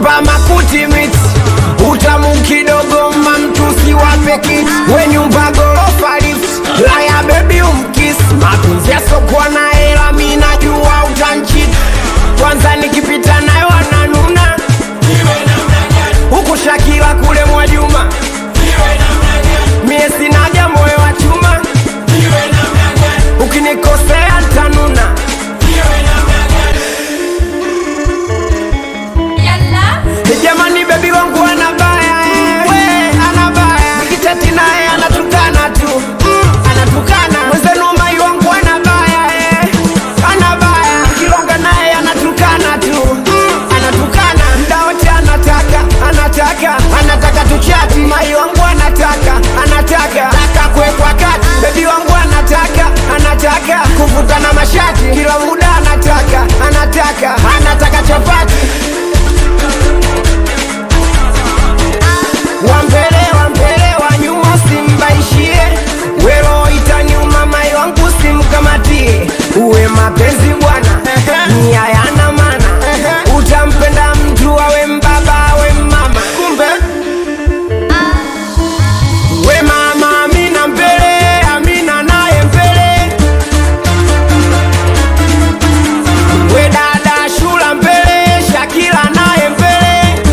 nyumba makuti miti utamu kidogo mamtusi wapeki we nyumba gorofa lift laya bebi umkis mapenzi yasokuwa na hela mi najua utanchit kwanza nikipita nayo ananuna huku shakila kule mwajuma mie sinaja moyo wa chuma ukinikosea ntanuna Yalla. jamani bebi wangu anabaya eh. we anabaya nikichati naye anatukana tu mm, anatukana mwenzenu mai wangu anabaya eh. anabaya kilonga naye anatukana tu mm, anatukana mda wote anataka anataka anataka tuchati mai wangu anataka anataka taka kuwekwa kati bebi wangu anataka anataka kuvutana mashati kila muda anataka anataka anataka chapati wambele wambele wa nyuma simbaishie welo itanyuma mai wangu simkamatie uwe mapenzi bwana ni hayana mana utampenda mtu awe mbaba awe mama kumbe we mama amina mbele amina naye mbele we dada shula mbele shakila naye mbele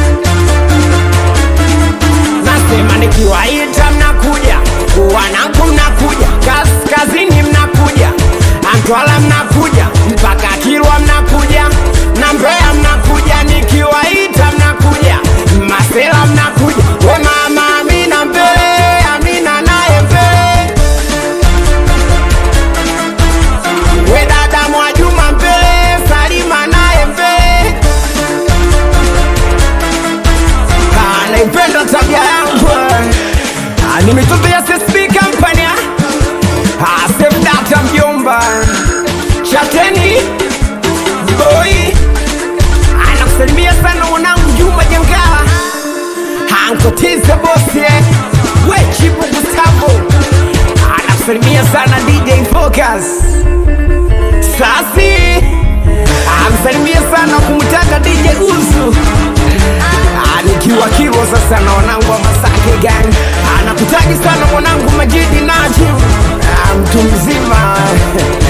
nasema nikiwaita mnakuja wanangu mnakuja kaskazini mnakuja antwala mnakuja mpaka kilwa mnakuja na mbeya mnakuja nikiwaita mnakuja masela mnakuja we mama amina mbele amina naye mbele we dada mwajuma mbele salima naye mbele Ah, naipenda tabia yangu Ah, ni mitoto ya CSP company ah, save data mjomba chateni boy anakusalimia sana mwanangu Juma Jangala ankotize bosi eh. we Chibu Gustavo anakusalimia sana DJ Focus Sasi amsalimia sana kumtaka DJ Uzu Ah, nikiwa kivo sasa na wanangu wa Masake gang anakutaji sana mwanangu Majidi Najim Ah, mtu mzima